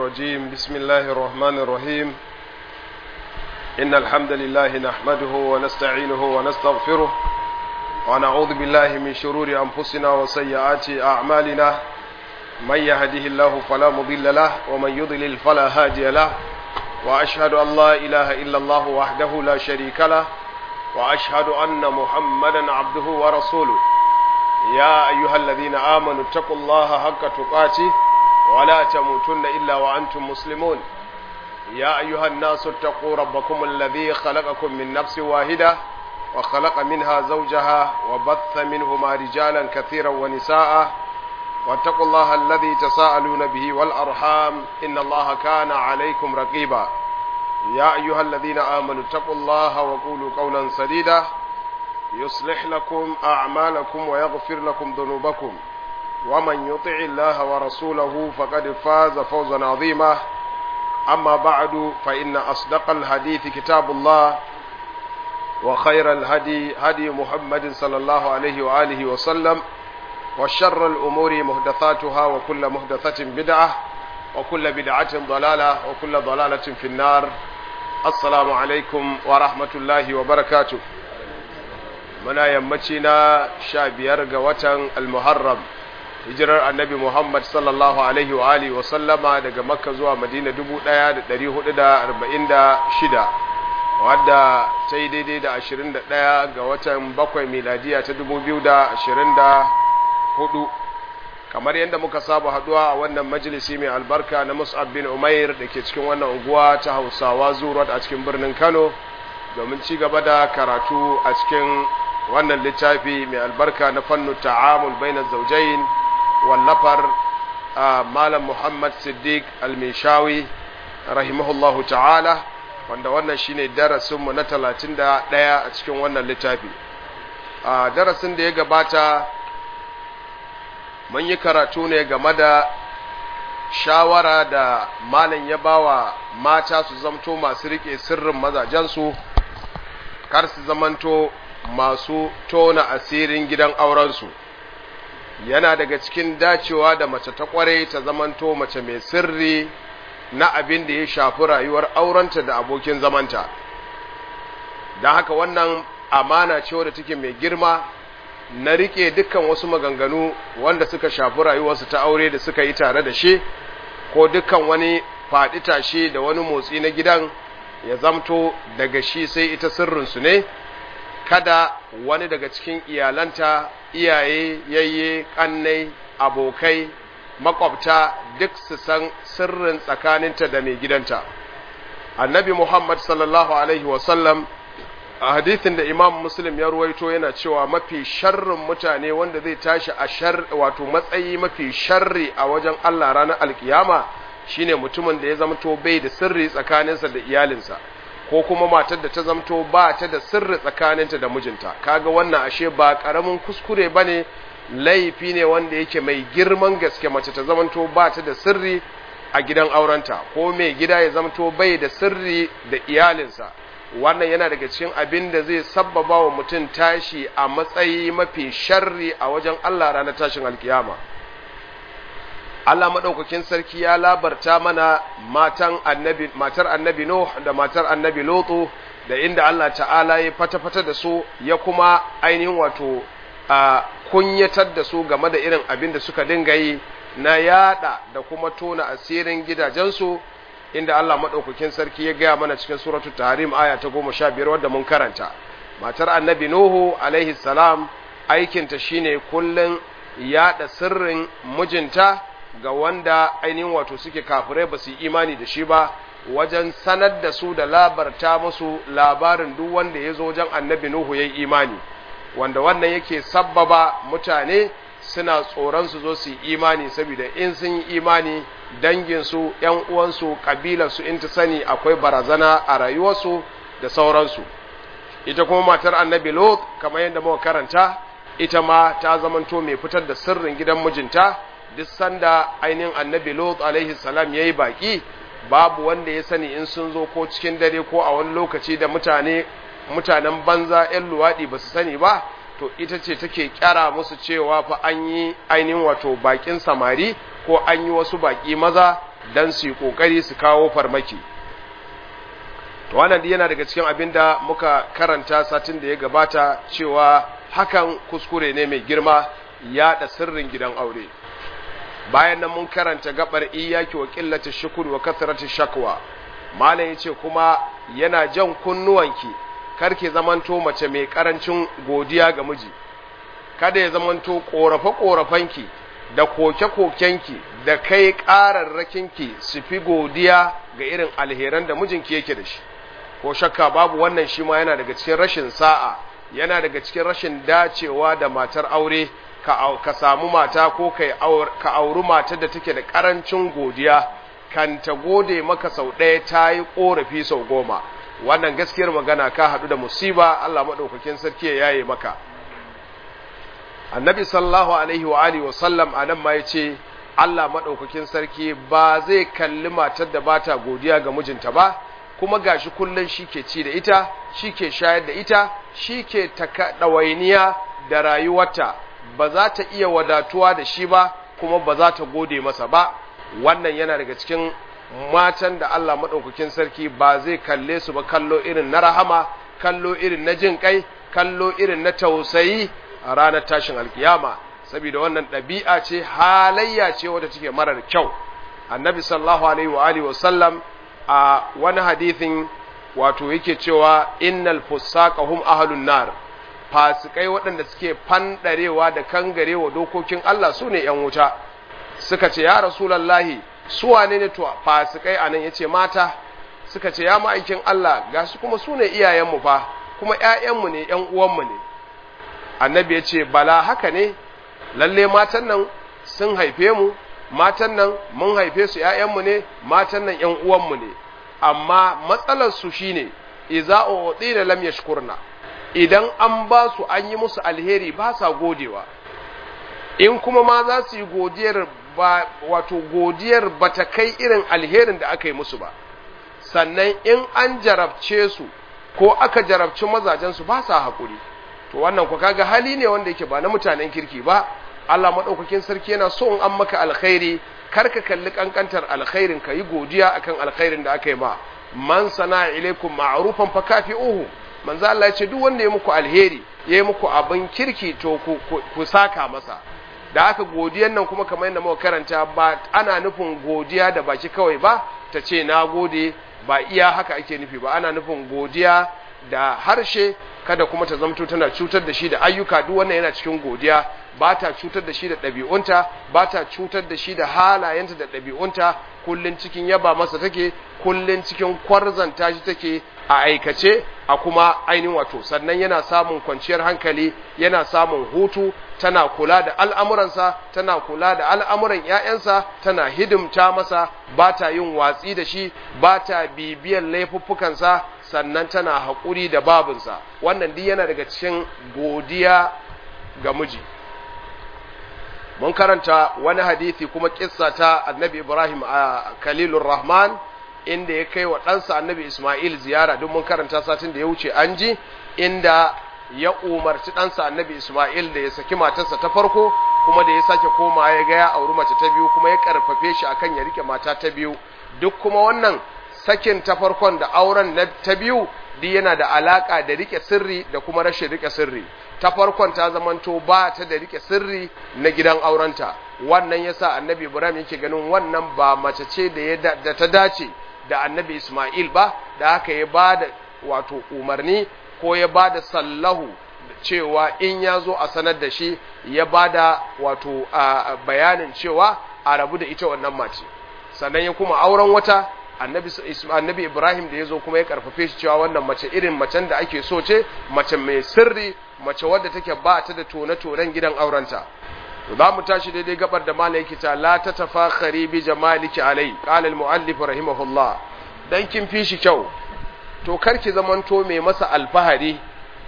الرجيم بسم الله الرحمن الرحيم إن الحمد لله نحمده ونستعينه ونستغفره ونعوذ بالله من شرور أنفسنا وسيئات أعمالنا من يهده الله فلا مضل له ومن يضلل فلا هادي له وأشهد أن لا إله إلا الله وحده لا شريك له وأشهد أن محمدا عبده ورسوله يا أيها الذين آمنوا اتقوا الله حق تقاته ولا تموتن إلا وأنتم مسلمون يا أيها الناس اتقوا ربكم الذي خلقكم من نفس واحدة وخلق منها زوجها وبث منهما رجالا كثيرا ونساء واتقوا الله الذي تساءلون به والأرحام إن الله كان عليكم رقيبا يا أيها الذين آمنوا اتقوا الله وقولوا قولا سديدا يصلح لكم أعمالكم ويغفر لكم ذنوبكم ومن يطع الله ورسوله فقد فاز فوزا عظيما أما بعد فإن أصدق الحديث كتاب الله وخير الهدي هدي محمد صلى الله عليه وآله وسلم وشر الأمور محدثاتها وكل محدثة بدعة وكل بدعة ضلالة وكل ضلالة في النار السلام عليكم ورحمة الله وبركاته muna yammaci na sha biyar ga watan almuharram hijirar annabi muhammad sallallahu alaihi wa alihi wa sallama daga makka zuwa madina dubu ɗaya da ɗari hudu da arba'in da shida wadda ta yi daidai da ashirin da ɗaya ga watan bakwai miladiya ta dubu biyu da ashirin da hudu kamar yadda muka saba haduwa a wannan majalisi mai albarka na mus'ab bin umair da ke cikin wannan unguwa ta hausawa zuwa a cikin birnin kano domin ci gaba da karatu a cikin wannan littafi mai albarka na fannu ta'amul baina zaujain wallafar malam muhammad siddiq al-mishawi rahimahullahu ta'ala wanda wannan shine darasinmu na talatin da ɗaya a cikin wannan littafi a darasin da ya gabata mun yi karatu ne game da shawara da malam ya bawa mata su zamto masu rike sirrin mazajensu kar su zamanto masu tona asirin gidan aurensu yana daga cikin dacewa da mace ta kware ta zamanto mace mai sirri na abin da ya shafi rayuwar aurenta da abokin zamanta don haka wannan amana ce wadda take mai girma na rike dukkan wasu maganganu wanda suka shafi rayuwarsu ta aure da suka yi tare da shi ko dukkan wani faɗi tashe da wani motsi na gidan ya zamto daga shi sai ita sirrinsu ne kada wani daga cikin iyalanta iyaye yayye kannai abokai makwabta duk su san sirrin tsakaninta da mai gidanta annabi muhammad sallallahu alaihi wasallam a hadithin da imam muslim ya ruwaito yana cewa mafi sharrin mutane wanda zai tashi a shar wato matsayi mafi sharri a wajen allah ranar alkiyama shine mutumin da ya zamto bai da sirri tsakaninsa da iyalinsa ko kuma matar da ta zamto ba ta da sirri tsakaninta da mijinta kaga wannan ashe ba karamin kuskure bane laifi ne wanda yake mai girman gaske mace ta zamanto ba ta da sirri a gidan aurenta ko mai gida ya zamto bai da sirri da iyalinsa wannan yana daga cikin abin da zai sabbaba wa mutum tashi a matsayi mafi sharri a wajen Allah ranar tashin alkiyama Allah maɗaukakin sarki ya labarta mana matan annabi matar annabi Nuh da matar annabi Lutu da inda Allah ta'ala ya fata-fata da su ya kuma ainihin wato a kunyatar da su game da irin abin da suka dinga yi na yada da kuma tona asirin gidajensu inda Allah maɗaukakin sarki ya gaya mana cikin suratul tahrim aya ta goma sha biyar wadda mun karanta matar annabi Nuhu alaihi salam aikinta shine kullum yada sirrin mijinta ga wanda ainihin wato suke kafirai ba su yi imani da shi ba wajen sanar da su da labarta musu labarin duk wanda ya zo wajen annabi Nuhu ya yi imani wanda wannan yake sabbaba mutane suna tsoron su zo su yi imani saboda in sun yi imani danginsu ‘yan uwansu ƙabilarsu in ta sani akwai barazana a rayuwarsu da sauransu ita kuma matar annabi lot kamar yadda muka karanta ita ma ta zamanto mai fitar da sirrin gidan mijinta duk sanda ainihin annabi lot alaihi salam ya yi baƙi babu wanda ya sani in sun zo ko cikin dare ko a wani lokaci da mutane mutanen banza 'yan luwaɗi ba su sani ba to ita ce take kyara musu cewa fa an yi ainihin wato bakin samari ko an yi wasu baki maza don su yi ƙoƙari su kawo farmaki to wannan yana daga cikin abin da muka karanta satin da ya gabata cewa hakan kuskure ne mai girma yaɗa sirrin gidan aure bayan nan mun karanta gabar iyaki wa qillati shukr wa kathrati shakwa malam yace kuma yana jan kunnuwanki karki zamanto mace mai karancin godiya ga miji kada ya zamanto korafe korafenki da koke kokenki da kai kararrakinki su fi godiya ga irin alheran da mijinki yake da shi ko shakka babu wannan shi ma yana daga cikin rashin sa'a yana daga cikin rashin dacewa da matar aure ka samu mata ko ka auri matar da take da karancin godiya kan ta gode maka sau ɗaya ta yi ƙorafi sau goma wannan gaskiyar magana ka haɗu da musiba Allah maɗaukakin sarki ya yaye maka annabi sallallahu alaihi wa alihi wa sallam a nan ma ya ce Allah maɗaukakin sarki ba zai kalli matar da bata godiya ga mijinta ba kuma gashi kullum shi ke ci da ita shi ke shayar da ita shi ke ɗawainiya da rayuwarta ba za ta iya wadatuwa da shi ba kuma ba za ta gode masa ba wannan yana daga cikin matan da Allah maɗaukakin sarki ba zai kalle su ba kallo irin na rahama kallo irin na jin kai kallo irin na tausayi a ranar tashin alkiyama saboda wannan ɗabi'a ce halayya ce wadda take marar kyau annabi sallallahu alaihi wa alihi wasallam a wani hadithin wato yake cewa innal fusaqa hum ahlun nar fasikai waɗanda suke fanɗarewa da kangarewa dokokin Allah su ne ‘yan wuta suka ce ya rasulallahi su wane ne to fasikai a nan ya ce mata suka ce ya ma'aikin Allah ga su kuma su ne iyayenmu fa kuma ‘ya'yanmu ne ‘yan uwanmu ne annabi ya ce bala haka ne lalle matan nan sun haife mu matan nan mun haife su ‘ya'yanmu ne matan nan ‘yan uwanmu ne amma matsalarsu shine iza uɗi da lam yashkurna idan an ba su an yi musu alheri ba sa godewa in kuma ma za su yi godiyar ba wato godiyar ba ta kai irin alherin da aka yi musu ba sannan in an jarabce su ko aka jarabci mazajensu ba sa haƙuri to wannan ku kaga hali ne wanda yake ba na mutanen kirki ba Allah maɗaukakin sarki yana so in an maka alkhairi kar ka kalli kankantar alkhairin ka yi godiya akan alkhairin da aka yi ma man sana ilaikum ma'rufan fa kafi'uhu manzo Allah ya ce duk wanda ya muku alheri ya yi muku abin kirki to ku saka masa da haka godiyan nan kuma kamar yadda muka karanta ba ana nufin godiya da baki kawai ba ta ce na gode ba iya haka ake nufi ba ana nufin godiya da harshe kada kuma ta zamto tana cutar da shi da ayyuka duk wannan yana cikin godiya ba ta cutar da shi da ɗabi'unta ba ta cutar da shi da halayenta da ɗabi'unta kullun cikin yaba masa take kullun cikin kwarzanta shi take a aikace a kuma ainihin wato sannan yana samun kwanciyar hankali yana samun hutu tana kula da al'amuransa tana kula da al'amuran ‘ya'yansa tana hidimta masa ba ta yin watsi da shi ba ta bibiyan laifuffukansa sannan tana haƙuri da babinsa wannan duk yana daga cikin godiya ga miji mun karanta wani hadithi kuma kissa ta annabi ibrahim a kalilur rahman inda ya kai wa ɗansa annabi ismail ziyara duk mun karanta satin da ya wuce an ji inda ya umarci ɗansa annabi ismail da ya saki matarsa ta farko kuma da ya sake koma ya ga ya auri mace ta biyu kuma ya karfafe shi akan ya rike mata ta biyu duk kuma wannan sakin ta farkon da auren na ta biyu duk yana da alaka da rike sirri da kuma rashin rike sirri ta farkon ta zamanto ba ta da rike sirri na gidan aurenta wannan yasa annabi ibrahim yake ganin wannan ba mace ce da ya da ta dace da annabi isma'il ba da haka ya ba da wato umarni ko ya ba da sallahu cewa in ya zo a sanar da shi ya ba da wato bayanin cewa a rabu da ita wannan mace sannan ya kuma auren wata annabi annabi Ibrahim da yazo kuma ya karfafe shi cewa wannan mace irin macen da ake so ce mace mai sirri mace wadda take ba ta da tone-tonen gidan aurenta za mu tashi daidai gabar da malai yake ta la ta tafakhari bi jamaliki alai qala al muallif rahimahullah dan kin fi shi kyau to karki zamanto mai masa alfahari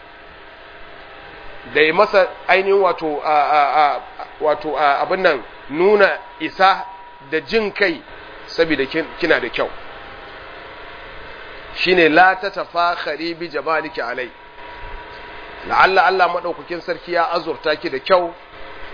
da yi masa ainihin wato wato abin nan nuna isa da jin kai saboda kina da kyau shine la ta tafakhari bi jamaliki alai la'alla Allah madaukakin sarki ya azurta ki da kyau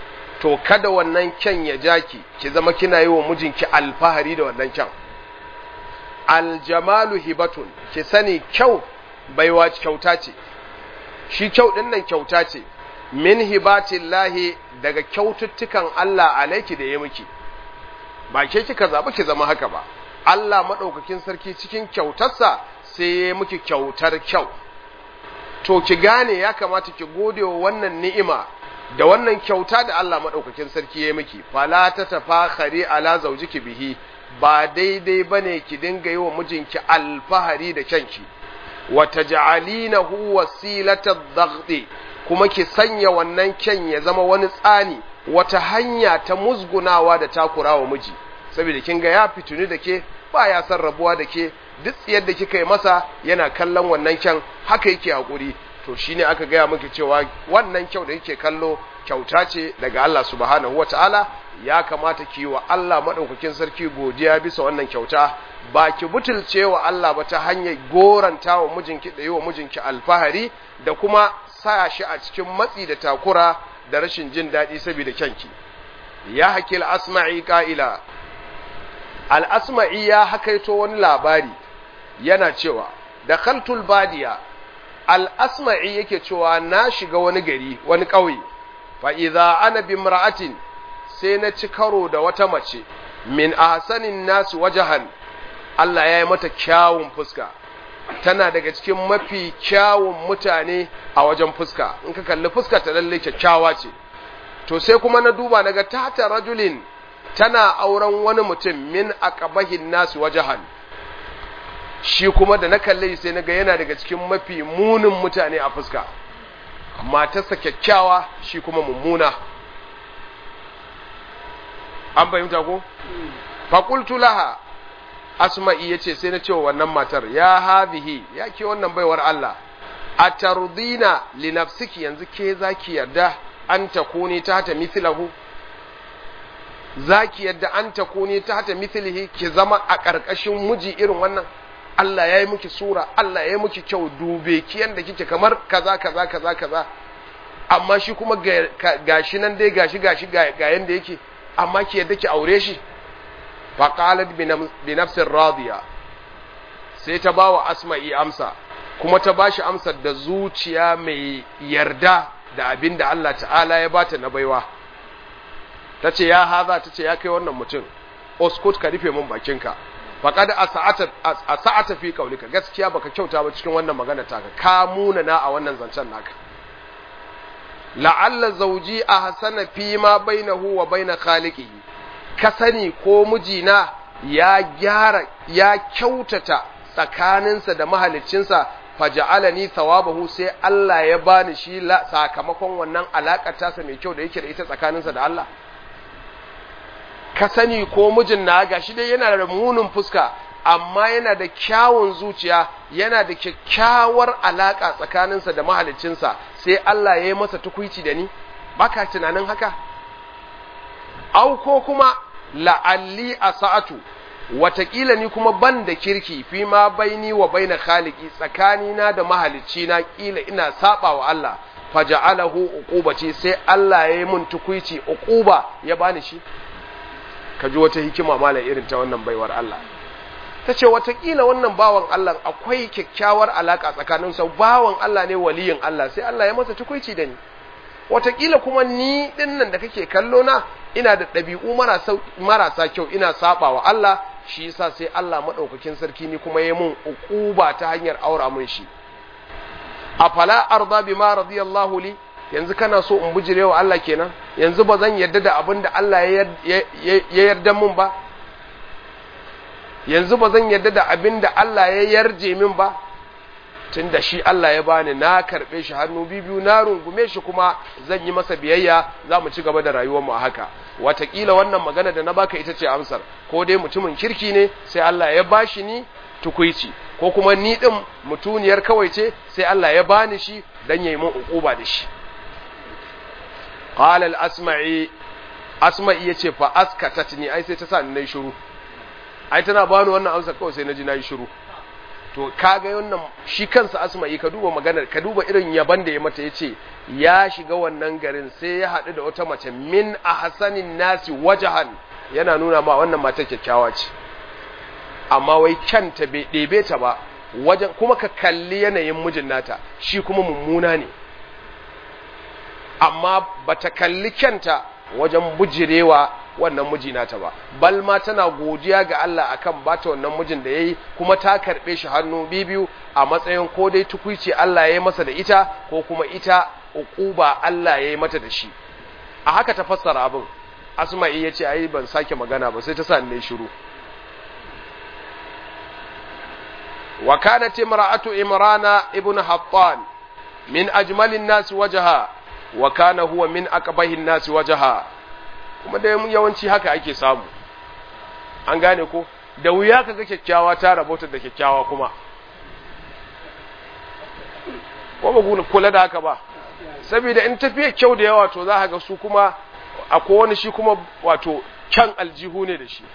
to kada wannan kyan ya jaki ki zama kina yi wa mijinki alfahari da wannan kyan aljamalu hibatun ki sani kyau baiwa kyauta ce shi kyau din nan kyauta ce min hibatillahi daga kyaututtukan Allah alaiki da ya miki ba ke kika zaɓi ki zama haka ba Allah maɗaukakin sarki cikin kyautarsa sai ya miki kyautar kyau to ki gane ya kamata ki gode wa wannan ni'ima da wannan kyauta da Allah maɗaukakin sarki ya miki fala ta tafakhari ala zaujiki bihi ba daidai bane ki dinga yi wa mijinki alfahari da kyanki wa taj'alinahu wasilata dhaghti kuma ki sanya wannan kyan ya zama wani tsani wata hanya ta musgunawa da takurawa miji saboda kin ga ya fituni da ke ba ya san rabuwa da ke duk yadda kika yi masa yana kallon wannan kyan haka yake hakuri to shine aka gaya miki cewa wannan kyau da yake kallo kyauta ce daga Allah subhanahu wataala ya kamata ki wa Allah madaukakin sarki godiya bisa wannan kyauta ba ki butulce wa Allah ba ta hanyar goranta wa mijinki da yi wa mijinki alfahari da kuma sa shi a cikin matsi da takura da rashin jin daɗi saboda kyanki ya hakil asma'i ka'ila al-asma'i ya hakaito wani labari yana cewa da khaltul badiya al-asma'i yake cewa na shiga wani gari wani ƙauye fa idza ana bimra'atin sai na ci karo da wata mace min ahsanin nasu wajahan Allah ya yi mata kyawun fuska tana daga cikin mafi kyawun mutane a wajen fuska in ka kalli fuska ta lalle kyakkyawa ce to sai kuma na duba naga tata rajulin tana auren wani mutum min aqabahin nasu wajahan shi kuma da na kalle sai naga yana daga cikin mafi munin mutane a fuska matarsa kyakkyawa shi kuma mummuna an fahimta ko faƙultu laha asma'i yace sai na cewa wannan matar ya hadhihi ya ke wannan baiwar Allah atardina li nafsiki yanzu ke zaki yarda an takuni tahta mithlahu zaki yarda an takuni tahta mithlihi ki zama a ƙarƙashin miji irin wannan Allah ya yi miki sura Allah ya yi miki kyau dube ki yanda kike kamar kaza kaza kaza kaza amma shi kuma gashi nan dai gashi gashi ga yanda yake amma ki yadda ki aure shi faqalat bi nafsin radiya sai ta bawa asma'i amsa kuma ta bashi amsar da zuciya mai yarda da abin da Allah ta'ala ya bata na baiwa tace ya haza tace ya kai wannan mutum oskut ka rufe min bakinka faqad asa'ata asa'ata fi qaulika gaskiya baka kyauta ba cikin wannan magana taka ka muna na a wannan zancen naka la'alla zauji a hasana fi ma bainahu wa baina khaliqihi ka sani ko mijina ya gyara ya kyautata tsakaninsa da mahaliccinsa faja'alani thawabahu sai Allah ya bani shi sakamakon wannan alakar tasa mai kyau da yake da ita tsakaninsa da Allah ka sani ko mijin na gashi dai yana da munin fuska amma yana da kyawun zuciya yana da kyakkyawar alaka tsakaninsa da mahaliccinsa sai Allah ya yi masa tukuici da ni baka tunanin haka au ko kuma la'alli a sa'atu watakila ni kuma ban da kirki fi ma baini wa baina khaliki tsakanina da mahalicci na kila ina saba wa Allah faja'alahu uqubati sai Allah ya yi mun tukuici uquba ya bani shi ka ji wata hikima mala irin ta wannan baiwar Allah ta ce watakila wannan bawan Allah akwai kyakkyawar alaka tsakaninsa bawan Allah ne waliyin Allah sai Allah ya masa tukuici da ni watakila kuma ni dinnan da kake kallo na ina da ɗabi'u marasa kyau ina saba wa Allah shi yasa sai Allah madaukakin sarki ni kuma ya mun uquba ta hanyar aura mun shi afala arda bima radiyallahu li yanzu kana so in bujire wa Allah kenan yanzu ba zan yarda da abin da Allah ya yarda mun ba yanzu ba zan yarda da abin da Allah ya yarje min ba tun da shi Allah ya bani na karɓe shi hannu biyu na rungume shi kuma zan yi masa biyayya za mu ci gaba da rayuwarmu a haka watakila wannan magana da na baka ita ce amsar ko dai mutumin kirki ne sai Allah ya bashi ni tukuici ko kuma ni din mutuniyar kawai ce sai Allah ya bani shi dan yayi min ukuba da shi qala al-asma'i asma'i yace fa askatatni ai sai ta sa ni nayi shiru ai tana bani wannan amsa kawai sai naji nayi shiru to kaga wannan shi kansa asma'i ka duba maganar ka duba irin yaban da ya mata yace ya shiga wannan garin sai ya haɗu da wata mace min ahsanin nasi wajahan yana nuna ma wannan matar kyakkyawa ce amma wai kyanta bai ɗebe ta ba wajen kuma ka kalli yanayin mijin nata shi kuma mummuna ne amma bata kalli kyanta wajen bujirewa wannan miji nata ba bal ma tana godiya ga Allah akan bata wannan mijin da yayi kuma ta karbe shi hannu bibiyu a matsayin ko dai tukuici Allah yayi masa da ita ko kuma ita uquba Allah yayi mata da shi a haka ta fassara abin Asma'i yace ai ban sake magana ba sai ta sa ne shiru wa kanat imra'atu imrana ibn hattan min ajmalin nas wajha wa kana huwa min aqbahin nas wajha kuma da yawanci haka ake samu an gane ko da wuya kaga kyakkyawa ta rabota da kyakkyawa kuma ko ba kula da haka ba saboda in tafiya kyau da yawa to za ka ga su kuma akwai wani shi kuma wato kyan aljihu ne da shi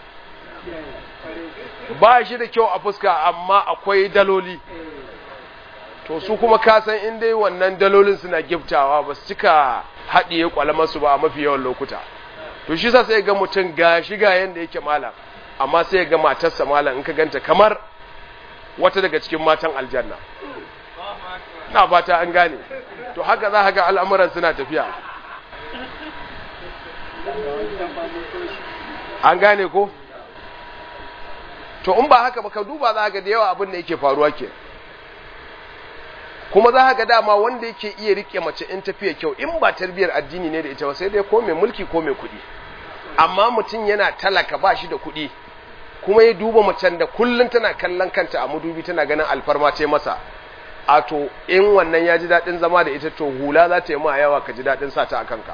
ba shi da kyau a fuska amma akwai daloli to su kuma kasan in dai wannan dalolin suna giftawa ba su cika haɗiye kwalamarsu ba a mafi yawan lokuta to shi sa sai ga mutum ga shiga yanda yake malam amma sai ga matarsa malam in ka ganta kamar wata daga cikin matan aljanna na fata an gane to haka za ka ga al'amuran suna tafiya an gane ko to in ba haka ba ka duba za ga da yawa abin da yake faruwa ke kuma za ga dama wanda yake iya rike mace in tafiya kyau in ba tarbiyar addini ne da ita ba sai dai ko mai mulki ko mai kuɗi amma mutum yana talaka ba shi da kuɗi kuma ya duba macen da kullum tana kallon kanta a mudubi tana ganin alfarma ce masa a to in wannan ya ji daɗin zama da ita to hula za ta yi ma yawa ka ji daɗin sa ta a kanka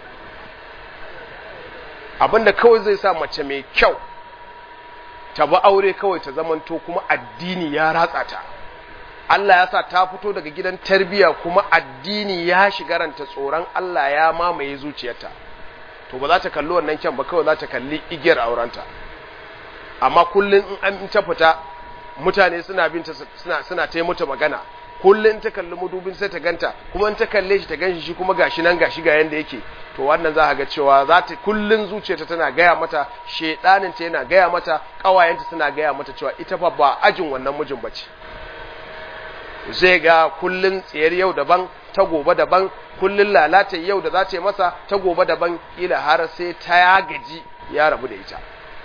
abinda kawai zai sa mace mai kyau ta ba aure kawai ta zamanto kuma addini ya ratsa ta Allah ya sa ta fito daga gidan tarbiya kuma addini ya shiga ranta tsoron Allah ya mamaye zuciyarta to ba za ta kalli wannan kyan ba kawai za ta kalli igiyar aurenta amma kullun in an ta fita mutane suna bin ta suna suna ta mata magana kullun ta kalli mudubin sai ta ganta kuma in ta kalle shi ta ganshi shi kuma gashi nan gashi ga yanda yake to wannan za ka ga cewa za ta kullun zuciyarta tana gaya mata shedanin ta yana gaya mata kawayenta suna gaya mata cewa ita fa ba ajin wannan mijin bace zai ga kullun tsayar yau daban ta gobe daban kullun lalata yau da za ta yi masa ta gobe daban kila har sai ta ya gaji ya rabu da ita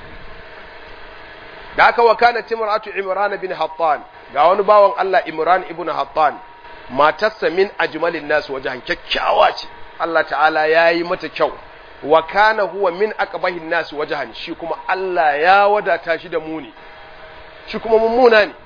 da aka wakana timratu imran bin hattan ga wani bawan Allah imran ibn hattan matarsa min ajmalin nas wajen kyakkyawa ce Allah ta'ala ya yi mata kyau wa kana huwa min aqbahin nas wajhan shi kuma Allah ya wadata shi da muni shi kuma mummuna ne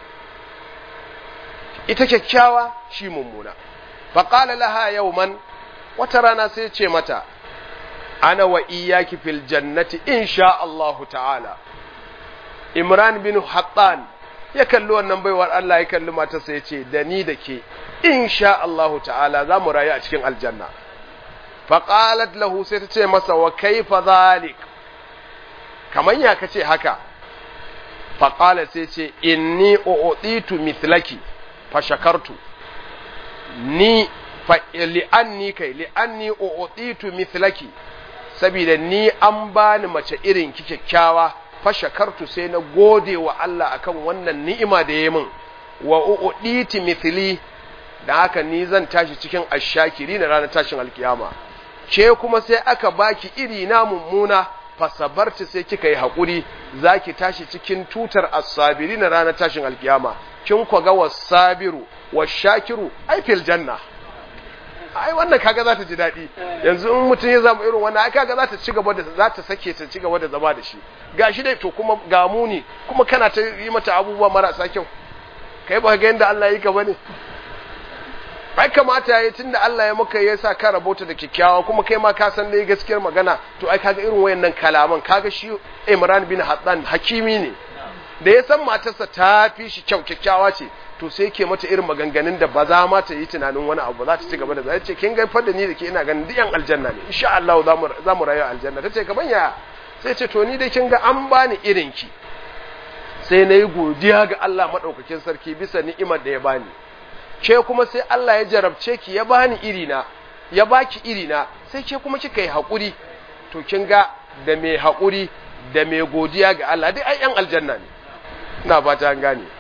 ita kyakkyawa shi mummuna faƙala laha yawman wata rana sai ce mata ana wa iyaki fil jannati insha Allahu ta'ala Imran bin Hattan ya kalli wannan baiwar Allah ya kalli matarsa ya ce da ni da ke insha Allahu ta'ala za mu rayu a cikin aljanna faƙalat lahu sai ta ce masa wa kaifa zalik kaman ya kace haka faƙala sai ce inni u'titu mithlaki fashakartu ni fa li'anni kai li'anni u'titu mithlaki saboda ni an bani mace irin ki kyakkyawa fashakartu sai na gode wa Allah akan wannan ni'ima da yayi min wa u'titi mithli da haka ni zan tashi cikin ashakiri na ranar tashin alkiyama ke kuma sai aka baki iri na mummuna fasabarci sai kika yi haƙuri za ki tashi cikin tutar asabiri na ranar tashin alkiyama kin kwaga wasabiru washakiru ai fil janna ai wannan kaga za ta ji daɗi yanzu in mutum ya zama irin wannan ai kaga za ta ci gaba da za ta sake ta ci gaba da zama da shi gashi dai to kuma ga muni kuma kana ta yi mata abubuwa marasa kyau kai ba ga yanda Allah yi ka bane ai kamata yayi tunda Allah ya maka ya sa ka rabota da kikkiawa kuma kai ma ka san dai gaskiyar magana to ai kaga irin wayannan kalaman kaga shi Imran bin Hattan hakimi ne da ya san matarsa ta fi shi kyau kyakkyawa ce to sai ke mata irin maganganun da ba za ma ta yi tunanin wani abu za ta ci gaba da zai ce kin gaifar da ni da ke ina ganin duk yan aljanna ne insha Allah za mu rayu aljanna ta ce kaman ya sai ce to ni dai kin ga an bani irin ki sai na yi godiya ga Allah maɗaukakin sarki bisa ni'imar da ya bani ke kuma sai Allah ya jarabce ki ya bani irina ya baki irina sai ke kuma kika yi haƙuri to kin ga da mai haƙuri da mai godiya ga Allah dai ai yan aljanna ne ina fata an gane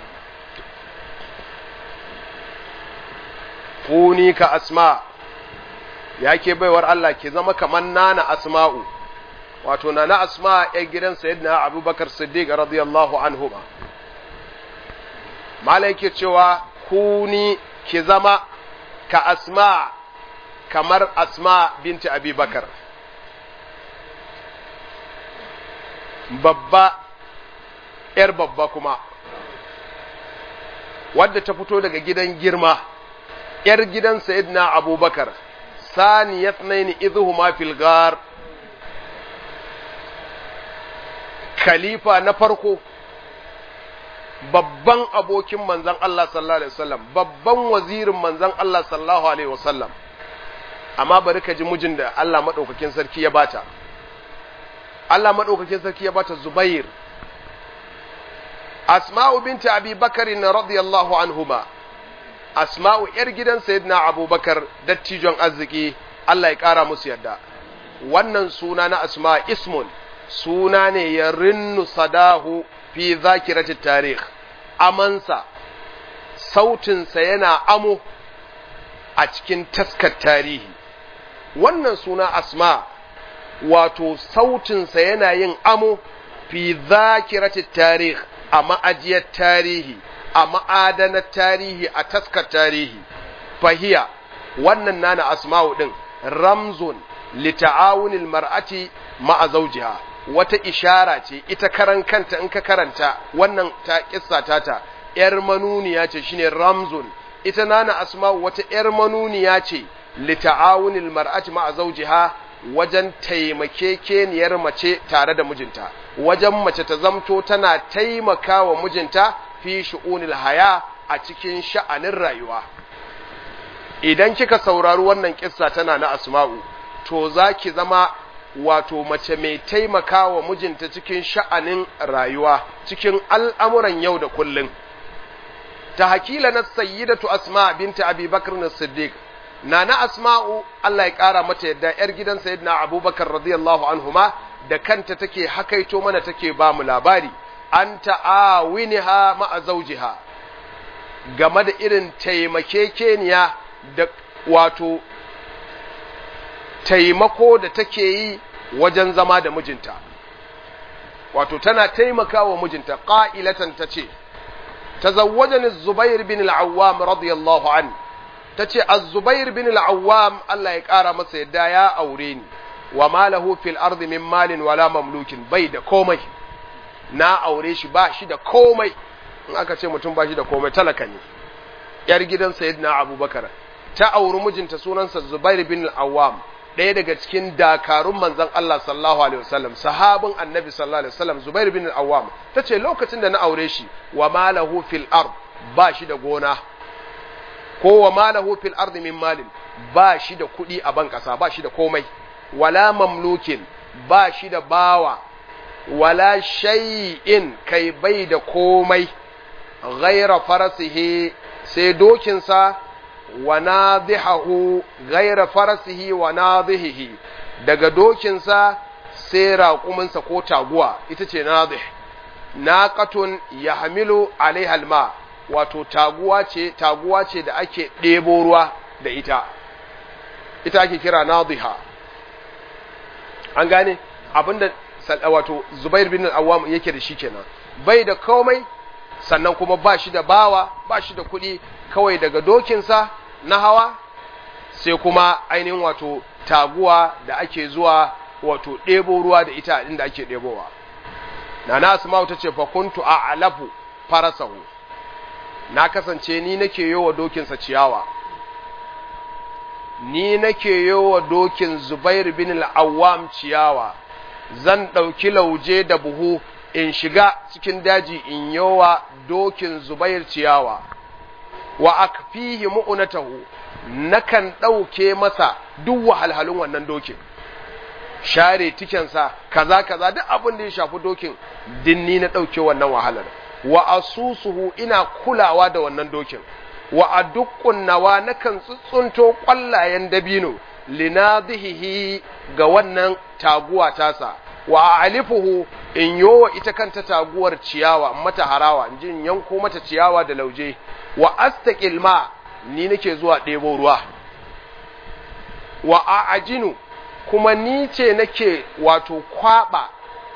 kuni ka asma ya ke baiwar Allah ke zama kamar nana asma'u wato nana asma ya gidan sayyidina abubakar siddiq radiyallahu anhu ba malai ke cewa kuni ki zama ka asma kamar asma binti abubakar babba ‘yar babba kuma wadda ta fito daga gidan girma ‘yar gidan sayyidina abubakar saniyat naini idhuhuma fil gar khalifa na farko babban abokin manzan Allah sallallahu alaihi wasallam babban wazirin manzan Allah sallallahu alaihi wasallam amma bari ka ji mijin da Allah madaukakin sarki ya bata Allah madaukakin sarki ya bata Zubair Asma'u binti Abi Bakar radiyallahu anhuma Asma'u yar gidan Sayyidina Abubakar dattijon arziki Allah ya kara musu yadda wannan suna na Asma ismun suna ne ya rinnu sadahu fi zakirati tarih amansa sautinsa yana amo a cikin taskar tarihi wannan suna asma wato sautinsa yana yin amo fi zakirati tarih a ma'ajiyar tarihi a ma'adanar tarihi a taskar tarihi fahiya wannan nana asma'u din ramzun lita'awunil mar'ati ma'a zawjiha wata ishara ce ita karan kanta in ka karanta wannan ta kissa tata yar manuniya ce shine ramzun ita nana asma'u wata yar manuniya ce lita'awunil mar'ati ma'a zawjiha wajen taimakekeniyar mace tare da mijinta wajen mace ta zamto tana taimakawa mijinta fi shu'unil haya a cikin sha'anin rayuwa idan kika saurari wannan kissa tana na asma'u to za ki zama wato mace mai taimakawa mijinta cikin sha'anin rayuwa cikin al'amuran yau da kullum ta hakila na sayyidatu asma binta abi bakar na siddiq na na asma'u Allah ya ƙara mata yadda ‘yar gidan sayyidina abubakar radiyallahu anhuma da kanta take hakaito mana take ba mu labari an ta'awiniha ma'a zaujiha game da irin taimakekeniya da wato taimako da take yi wajen zama da mijinta wato tana taimakawa mijinta ƙa'ilatan ta ce tazawwajani zubair bin al'awwam radiyallahu an ta ce az-zubair bin al'awwam Allah ya ƙara masa yadda ya aure ni wa malahu fil ardi min malin wala mamlukin bai da komai na aure shi ba shi da komai in aka ce mutum ba shi da komai talaka ne yar gidan sayyidina abubakar ta auri mijinta sunansa zubair bin al-awwam ɗaya daga cikin dakarun manzon Allah sallallahu alaihi wasallam sahabin annabi sallallahu alaihi wasallam zubair bin al-awwam tace lokacin da na aure shi wa malahu fil ard ba shi da gona ko wa malahu fil ard min malin ba shi da kuɗi a ban ƙasa ba shi da komai wala mamlukin ba shi da bawa wala shay'in kai bai da komai ghaira farasihi sai dokinsa wa nadhihahu ghaira farasihi wa nadhihi daga dokinsa sai raƙuminsa ko taguwa ita ce nadhih naqatun yahmilu alaiha alma wato taguwa ce taguwa ce da ake ɗebo ruwa da ita ita ake kira nadhiha an gane abinda wato Zubair bin al-Awwam yake da shi kenan bai da komai sannan kuma ba shi da bawa ba shi da kuɗi kawai daga dokinsa na hawa sai kuma ainihin wato taguwa da ake zuwa wato ɗebo ruwa da ita inda ake ɗebowa nana asma'u ta ce fakuntu a alafu farasahu na kasance ni nake yi wa dokinsa ciyawa ni nake yi wa dokin zubair bin al'awam ciyawa zan ɗauki lauje da buhu in shiga cikin daji in yowa dokin zubair ciyawa wa akfihi mu'unatahu nakan ɗauke masa duk wahalhalun wannan dokin share tikensa kaza kaza duk abin da ya shafi dokin dinni na ɗauke wannan wahalar wa asusuhu ina kulawa da wannan dokin wa aduqqun nawa nakan tsuntsunto kwallayen dabino linadhihi ga wannan taguwa tasa wa alifuhu in yowa ita kanta taguwar ciyawa mata harawa in jin yanko mata ciyawa da lauje wa astaqil ma ni nake zuwa ɗebo ruwa wa a'ajinu kuma ni ce nake wato kwaba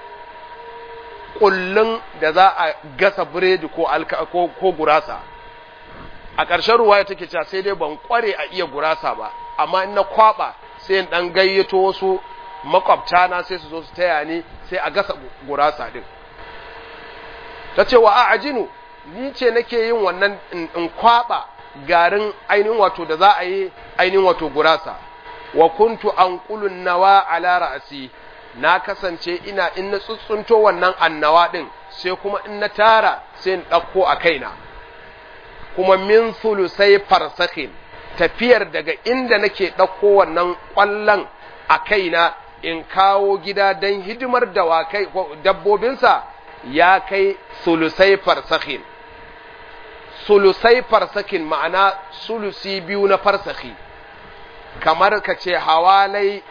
kullun da za a gasa biredi ko alka ko, ko gurasa a ƙarshen ruwaya take cewa sai dai ban kware a iya gurasa ba amma in na kwaba sai in dan gayyato wasu makwabta na sai su zo su taya ni sai a gasa gurasa din ta ce wa a ajinu ni ce nake yin wannan in kwaba garin ainihin wato da za a yi ainihin wato gurasa wa kuntu anqulun nawa ala ra'si na kasance ina in na tsuntsunto wannan annawa din sai kuma in na tara sai in ɗauko a kaina kuma min sulusai farsakhin tafiyar daga inda nake ɗauko wannan ƙwallon a kaina in kawo gida don hidimar dawakai dabbobinsa ya kai sulusai farsakhin sulusai farsakin ma'ana sulusi biyu na farsaki kamar ka ce hawalai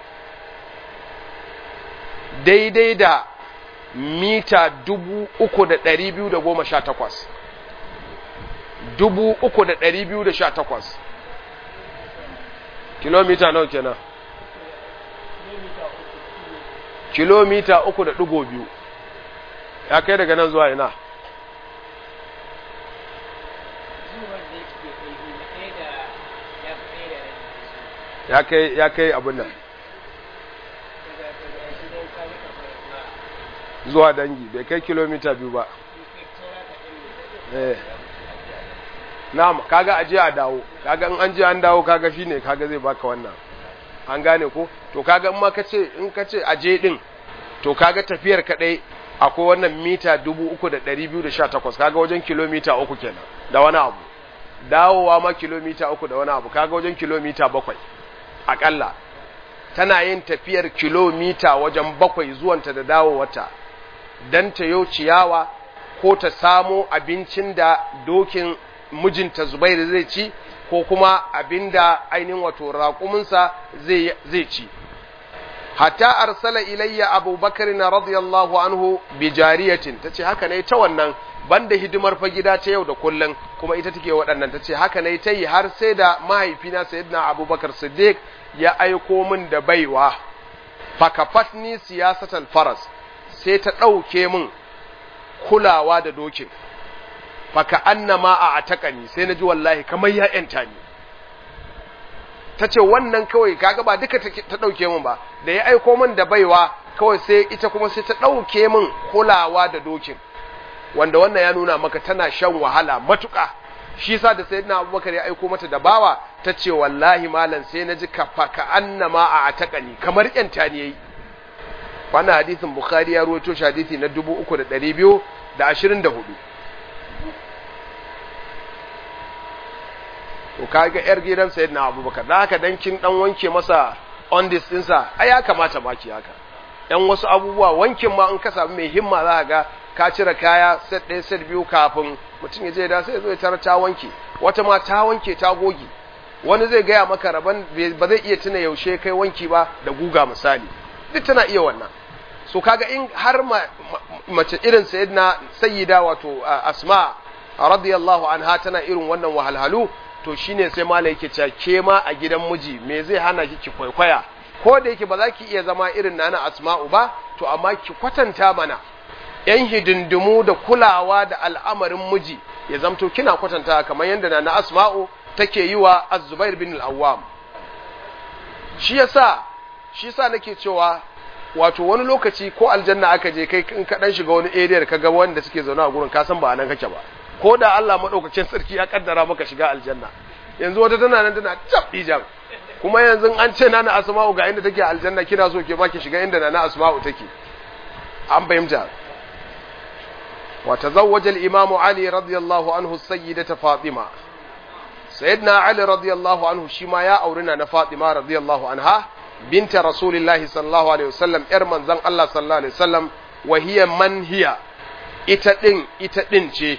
daidai da mita dubu uku da ɗari biyu da goma sha takwas dubu uku da ɗari biyu da sha takwas kilomita nawa kenan kilomita uku da ɗigo biyu ya kai daga nan zuwa ina ya kai ya kai abin nan zuwa dangi bai kai kilomita biyu ba eh na'am kaga aje a dawo kaga in an je an dawo kaga shine kaga zai baka wannan an gane ko to kaga in ma kace in kace aje din to kaga tafiyar kadai akwai wannan mita 3218 kaga wajen kilomita uku kenan da wani abu dawowa ma kilomita uku da wani abu kaga wajen kilomita bakwai akalla tana yin tafiyar kilomita wajen bakwai zuwanta da dawowarta don ta yau ciyawa ko ta samo abincin da dokin mijinta zubairu zai ci ko kuma abin da ainihin wato raƙuminsa zai ci hatta arsala ilayya abubakar na radiyallahu anhu bi jariyatin ta ce haka ne ta wannan banda hidimar fa gida ta yau da kullum kuma ita take waɗannan ta ce haka ne ta yi har sai da mahaifina sayyidina abubakar siddiq ya aiko min da baiwa fakafatni siyasatal faras sai ta ɗauke min kulawa da dokin faka annama a atakani sai na ji wallahi kamar ya ‘yanta ni ta ce wannan kawai kaga ba duka ta ɗauke min ba da ya aiko min da baiwa kawai sai ita kuma sai ta ɗauke min kulawa da dokin wanda wannan ya nuna maka tana shan wahala matuƙa shi sa da sayyidina abubakar ya aiko mata da bawa ta ce wallahi malam sai na ji kafa ka annama a atakani kamar ‘yanta ni yayi wannan hadisin bukhari ya ruwaito shi hadisi na 3224 to kaga yar gidan sayyidina abubakar da haka dan kin dan wanke masa on this dinsa ai ya kamata baki haka yan wasu abubuwa wankin ma in ka samu mai himma za ka ga ka cire kaya set ɗaya set biyu kafin mutum ya je da sai ya zo ya tarar ta wanke wata ma ta wanke ta goge wani zai gaya maka rabon ba zai iya tuna yaushe kai wanki ba da guga misali duk tana iya wannan so kaga in har mace irin sayyidina sayyida wato asma radiyallahu anha tana irin wannan wahalhalu to shine sai malai yake cewa ke ma a gidan miji me zai hana ki ki kwaikwaya ko da yake ba za ki iya zama irin nana asma'u ba to amma ki kwatanta mana yan hidindimu da kulawa da al'amarin miji ya zamto kina kwatanta kamar yadda nana asma'u take yi wa az-zubair bin al-awwam shi yasa shi yasa nake cewa wato wani lokaci ko aljanna aka je kai in ka dan shiga wani area ka ga wanda suke zaune a gurin ka san ba nan kake ba ko da Allah madaukakin sarki ya kaddara maka shiga aljanna yanzu wata tana nan tana tab jam kuma yanzu an ce nana asma'u ga inda take aljanna kina so ke ma ki shiga inda nana asma'u take an fahimta wa tazawwaja al-imam ali radiyallahu anhu sayyidata fatima sayyidina ali radiyallahu anhu shi ma ya auri na fatima radiyallahu anha binta rasulillahi sallallahu alaihi wasallam yar manzon Allah sallallahu alaihi wasallam wa hiya man hiya ita din ita din ce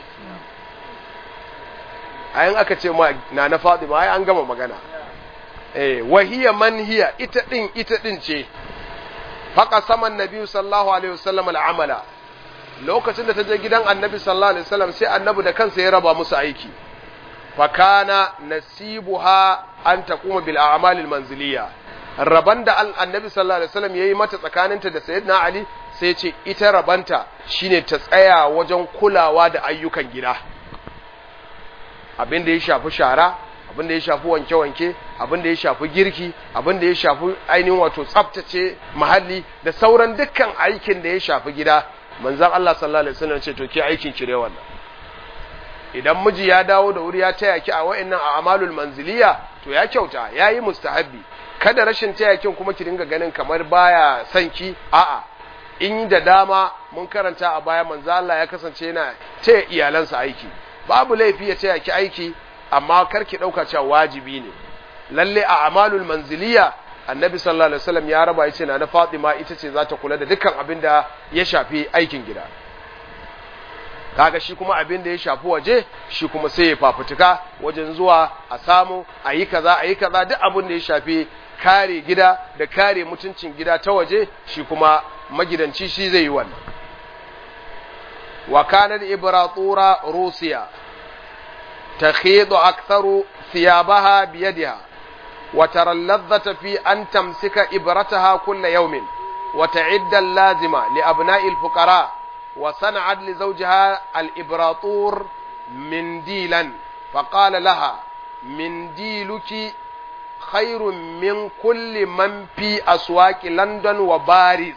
ayin aka ce ma na na Fatima ai an gama magana eh wahiya man hiya ita din ita din ce faqa saman nabi sallallahu alaihi wasallam al'amala lokacin da ta je gidan annabi sallallahu alaihi wasallam sai annabi da kansa ya raba musu aiki fakana nasibuha an taquma bil a'malil manziliya raban da annabi sallallahu alaihi wasallam yayi mata tsakaninta da sayyidina ali sai ce ita rabanta shine ta tsaya wajen kulawa da ayyukan gida abin da ya shafi shara abin da ya shafi wanke-wanke abin da ya shafi girki abin da ya shafi ainihin wato tsaftace muhalli da sauran dukkan aikin da ya shafi gida manzon Allah sallallahu alaihi wasallam ce to ke aikin ki wannan idan miji ya dawo da wuri ya taya ki a wa'annan a'malul manziliya to ya kyauta yayi mustahabbi kada rashin taya kin kuma ki dinga ganin kamar baya son ki a'a in da dama mun karanta a baya manzo Allah ya kasance yana taya iyalansa aiki babu laifi ya taya ki aiki amma kar ki dauka cewa wajibi ne lalle a amalul manziliya annabi sallallahu alaihi wasallam ya raba yace na Fatima ita ce za ta kula da dukkan abin da ya shafi aikin gida kaga shi kuma abin da ya shafi waje shi kuma sai ya fafutuka wajen zuwa a samu a yi kaza a yi kaza duk abin da ya shafi kare gida da kare mutuncin gida ta waje shi kuma magidanci shi zai yi wannan wa kanat ibratura rusiya takhidu aktharu thiyabaha biyadiha wa tara alladhata fi an tamsika ibrataha kulla yawmin wa ta'idda al-lazima li abna'i al-fuqara wa sana'at li zawjiha al-ibratur mindilan فقال لها منديلك خير من كل من في أسواق لندن وباريس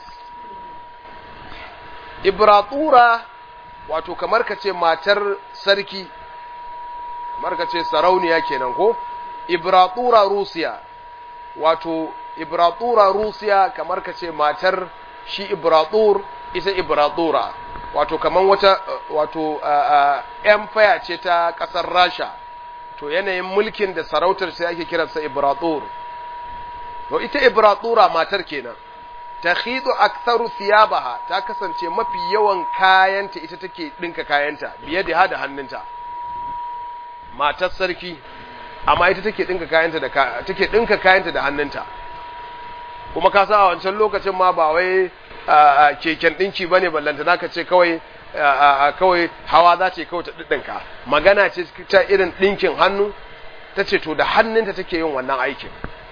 إبراطورة wato kamar ka ce matar sarki kamar ka ce sarauniya kenan ko ibratura rusiya wato ibratura rusiya kamar ka ce matar shi ibratur ita ibratura wato kamar wata wato empire ce ta kasar rasha to yanayin mulkin da sarautar sai ake kiransa ibratur to ita ibratura matar kenan takhidu aktharu thiyabaha ta kasance mafi yawan kayanta ita take dinka kayanta biye da hada hannunta matar sarki amma ita take dinka kayanta da take dinka kayanta da hannunta kuma ka sa a wancan lokacin ma ba wai keken dinki bane ballanta naka ce kawai kawai hawa za ce kawai ta dinka magana ce ta irin dinkin hannu ta ce to da hannunta take yin wannan aikin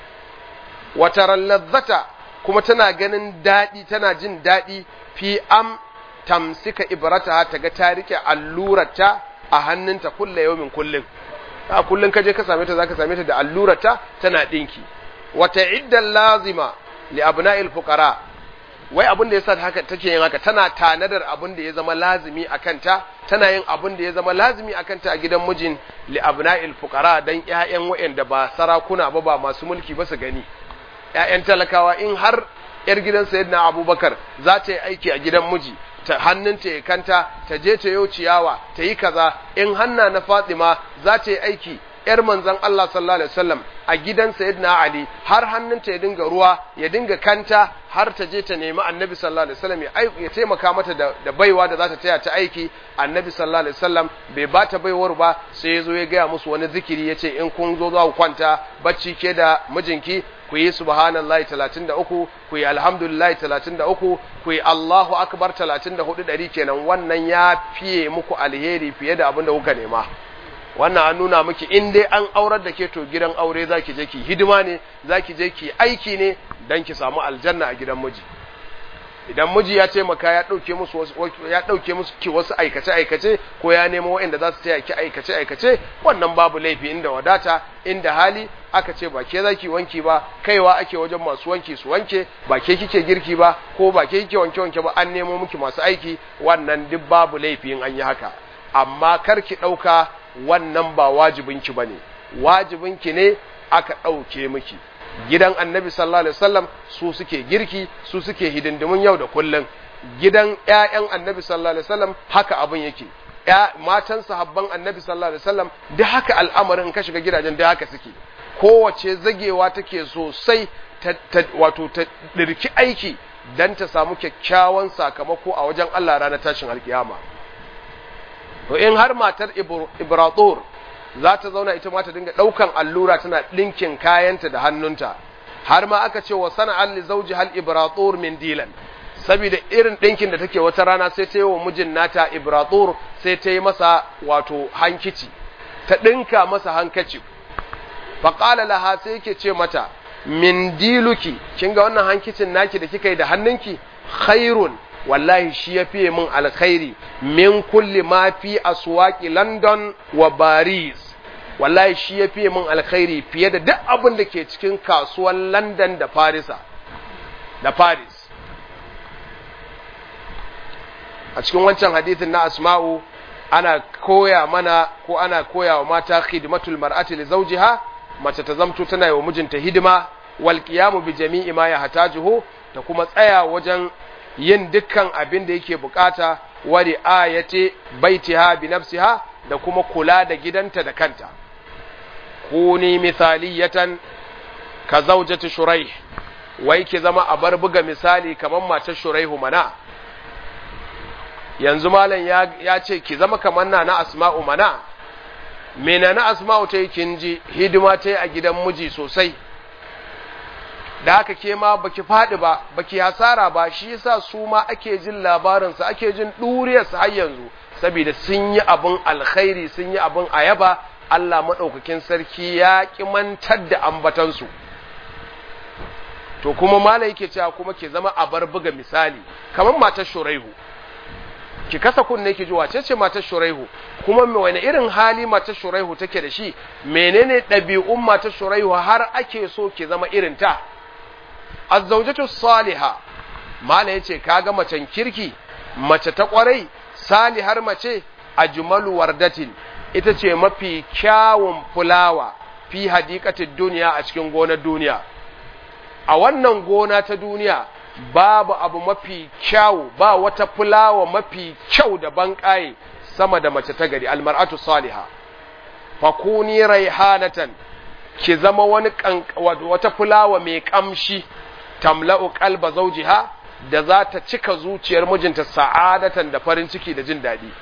wataran lazzata kuma tana ganin daɗi tana jin daɗi fi am tamsika ibrata ta ga ta rike allurarta a hannunta kulla yaumin kullum a kullum ka je ka same ta zaka same ta da allurarta tana dinki wata iddan lazima li abna'il fuqara wai abin da yasa haka take yin haka tana tanadar abin da ya zama lazimi a kanta tana yin abin da ya zama lazimi a kanta a gidan mijin li abna'il fuqara dan ƴaƴan wayanda ba sarakuna ba ba masu mulki ba su gani ‘ya'yan talakawa in har ‘yar gidan sayyidina abubakar za ta yi aiki a gidan miji ta hannunta ya kanta ta je ta yau ciyawa ta yi kaza in hanna na fatima za ta yi aiki ‘yar manzan Allah sallallahu alaihi wasallam a gidan sayyidina ali har hannunta ya dinga ruwa ya dinga kanta har ta je ta nemi annabi sallallahu alaihi wasallam ya taimaka mata da, baiwa da za ta taya ta aiki annabi sallallahu alaihi wasallam bai ba ta baiwar ba sai ya zo ya gaya musu wani zikiri ya ce in kun zo za ku kwanta bacci ke da mijinki ku yi subhanallahi 33 ku yi alhamdulillahi 33 ku yi Allahu akbar 34 ɗari kenan wannan ya fiye muku alheri fiye da abin da kuka nema wannan an nuna miki in dai an aurar da ke to gidan aure zaki je ki hidima ne zaki je ki aiki ne dan ki samu aljanna a gidan miji idan miji ya taimaka ya dauke musu ya dauke musu ki wasu aikace aikace ko ya nemo waɗanda za su taya ki aikace aikace wannan babu laifi inda wadata inda hali aka ce ba ke zaki wanki ba kaiwa ake wajen masu wanki su wanke ba ke kike girki ba ko ba ke kike wanke wanke ba an nemo miki masu aiki wannan duk babu laifi in an yi haka amma kar ki dauka wannan ba wajibinki bane wajibinki ne aka dauke miki gidan annabi sallallahu alaihi wasallam su suke girki su suke hidindimun yau da kullum gidan ƴaƴan annabi sallallahu alaihi wasallam haka abin yake ya matan sahabban annabi sallallahu alaihi wasallam da haka al'amarin ka shiga gidajen da haka suke kowace zagewa take sosai ta, wato ta dirki aiki dan ta samu kyakkyawan sakamako a wajen Allah ranar tashin alkiyama to in har matar ibratur za ta zauna ita ma ta dinga ɗaukan allura tana ɗinkin kayanta da hannunta har ma aka ce wa sana'an li zawji hal ibratur min dilan saboda irin ɗinkin da take wata rana sai ta yi wa mijin nata ibratur sai ta yi masa wato hankici ta ɗinka masa hankaci faƙala laha sai yake ce mata min diluki kin ga wannan hankicin naki da kika yi da hannunki khairun wallahi shi ya fiye min alkhairi min kulli ma fi aswaqi london wa paris wallahi shi ya fiye min alkhairi fiye da duk abin da ke cikin kasuwar london da parisa da paris a cikin wancan hadithin na asma'u ana koya mana ko ana koya wa mata khidmatul mar'ati li zawjiha mace ta zamto tana yi wa mijinta hidima wal qiyamu bi jami'i ma yahtajuhu ta kuma tsaya wajen yin dukkan abin da yake bukata wa ri'ayati baitiha bi nafsiha da kuma kula da gidanta da kanta kuni mithaliyatan ka zawjati shuraih wai ki zama a bar buga misali kamar matar shuraihu mana yanzu malam ya, ce ki zama kamar na na asma'u mana mena na asma'u ta yi kinji hidima ta yi a gidan miji sosai da haka ke ma baki faɗi ba baki hasara ba shi yasa su ma ake jin labarinsa ake jin ɗuriyarsa har yanzu saboda sun yi abin alkhairi sun yi abin ayaba Allah maɗaukakin sarki ya ƙi mantar da ambatansu to kuma mala yake cewa kuma ke zama a bar buga misali kamar matar shuraihu ki kasa kunne ki ji wace ce matar shuraihu kuma wani irin hali matar shuraihu take da shi menene ɗabi'un matar shuraihu har ake so ki zama irin ta azzaujatu saliha mala yace kaga macen kirki mace ta kwarai salihar mace ajmalu wardatin ita ce mafi kyawun fulawa fi hadikatin duniya a cikin gonar duniya a wannan gona ta duniya babu abu mafi kyau ba wata fulawa mafi kyau da banƙaye sama da mace ta gari almar'atu saliha fakuni raihanatan ki zama wani wata fulawa mai kamshi tamla'u qalba zawjiha da za ta cika zuciyar mijinta sa'adatan da farin ciki da jin daɗi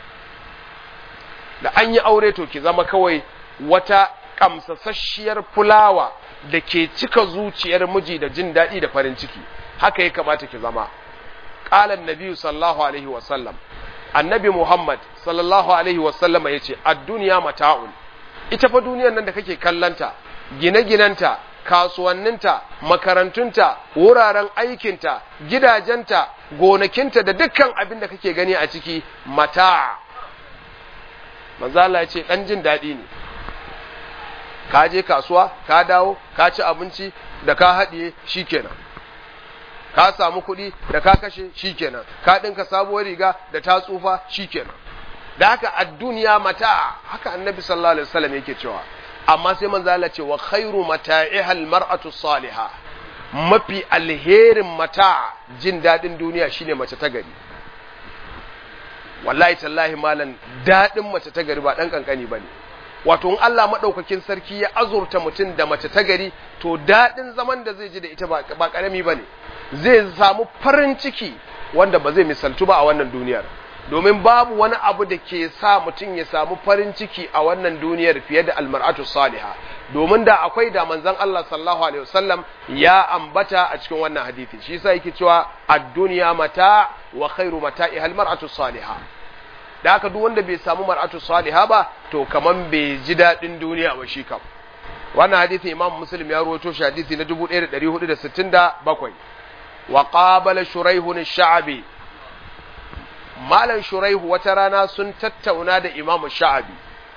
da an yi aure to ki zama kawai wata kamsasasshiyar fulawa da ke cika zuciyar miji da jin daɗi da farin ciki haka ya kamata ki zama ƙalan nabiyu sallallahu alaihi wasallam annabi muhammad sallallahu alaihi wasallama ya ce duniya mata'un ita fa duniyar nan da kake kallanta gine-ginenta kasuwanninta makarantunta wuraren aikinta gidajenta gonakinta da dukkan abin da kake gani a ciki mata manzala ya ce ɗan jin daɗi ne ka je kasuwa ka dawo ka ci abinci da ka haɗiye shikenan ka samu kuɗi da ka kashe shikenan ka ɗinka sabuwar riga da ta tsufa shikenan da haka a duniya mata haka annabi sallallahu alaihi wasallam yake cewa amma sai manzo Allah ce wa khairu mata'ihal mar'atu salihah mafi alherin mata jin daɗin duniya shine mace ta gari wallahi tallahi malan daɗin mace ta gari ba ɗan kankani bane wato in Allah maɗaukakin sarki ya azurta mutum da mace ta gari to daɗin zaman da zai ji da ita ba ƙarami ba ne zai samu farin ciki wanda ba zai misaltu ba a wannan duniyar domin babu wani abu da ke sa mutum ya samu farin ciki a wannan duniyar fiye da almar'atu saliha domin da akwai da manzon Allah sallallahu alaihi wasallam ya ambata a cikin wannan hadisi shi yasa yake cewa ad-dunya mata wa khairu mata'iha almar'atu salihah da haka duk wanda bai samu mar'atu saliha ba to kaman bai ji daɗin duniya ba shi kam wannan hadisi imam muslim ya rawaito shi hadisi na 1467 wa qabala shuraihun ash-sha'bi malan shuraihu wata rana sun tattauna da imam sha'bi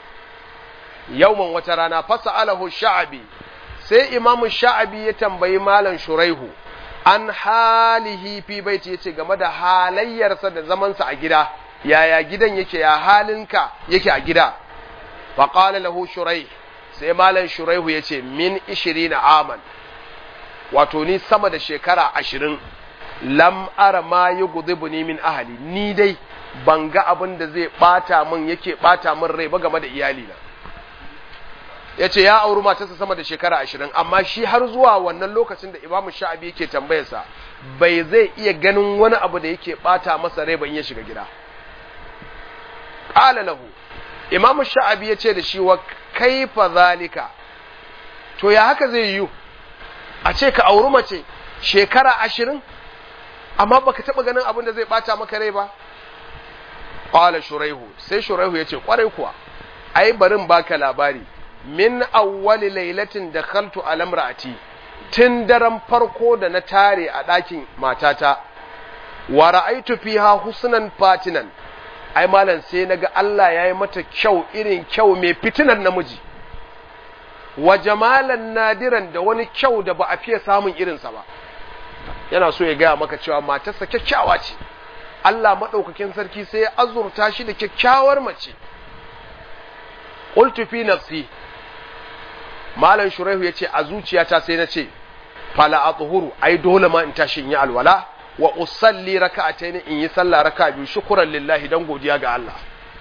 yauman wata rana fasa'alahu sha'bi sai imam sha'bi ya tambayi malan shuraihu an halihi fi baiti yace game da halayyarsa da zamansa a gida yaya gidan yake ya halinka yake a gida faƙala lahu shurai sai malam shuraihu ya ce min ishirina aman wato ni sama da shekara ashirin lam ara ma yi ni min ahali ni dai ban ga abin da zai ɓata min yake ɓata min rai ba game da iyalina ya ce ya auri matarsa sama da shekara ashirin amma shi har zuwa wannan lokacin da imamu sha'abi yake tambayarsa bai zai iya ganin wani abu da yake ɓata masa rai ban ya shiga gida qala lahu imam sha'abi ya ce da shi wa kaifa zalika to ya haka zai yiwu a ce ka auri mace shekara ashirin amma baka taba ganin abin da zai bata maka rai ba qala shuraihu sai shuraihu yace kwarai kuwa ai barin baka labari min awwali lailatin dakhaltu ala imraati tun daren farko da na tare a ɗakin matata wa ra'aitu fiha husnan fatinan ai malam sai naga Allah yayi mata kyau irin kyau mai fitinan namiji wa jamalan nadiran da wani kyau da ba a fiye samun irinsa ba yana so ya gaya maka cewa matarsa kyakkyawa ce Allah maɗaukakin sarki sai ya azurta shi da kyakkyawar mace qultu fi nafsi malam shuraihu yace a zuciyata sai na ce fala athuru ai dole ma in tashi in yi alwala wa usalli raka'atayn in yi sallah raka'a biyu shukran lillahi dan godiya ga Allah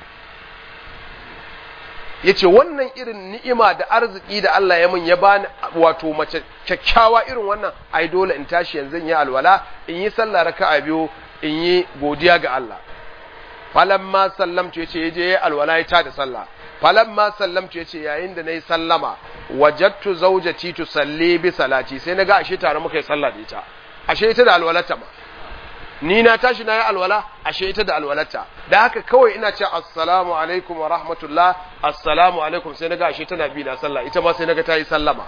yace wannan irin ni'ima da arziki da Allah ya min ya bani wato mace kyakkyawa irin wannan ai dole in tashi yanzu in yi alwala in yi sallah raka'a biyu in yi godiya ga Allah falamma sallamtu yace yaje yayi alwala ya tada sallah falamma sallamtu yace yayin da nayi sallama wajadtu zawjati tusalli bi salati sai naga ashe tare muka yi sallah da ita ashe ita da alwalata ma ni na tashi na yi alwala ashe ita da alwalata da haka kawai ina ce assalamu alaikum wa rahmatullah assalamu alaikum sai naga ashe tana bi na sallah ita ma sai naga ta yi sallama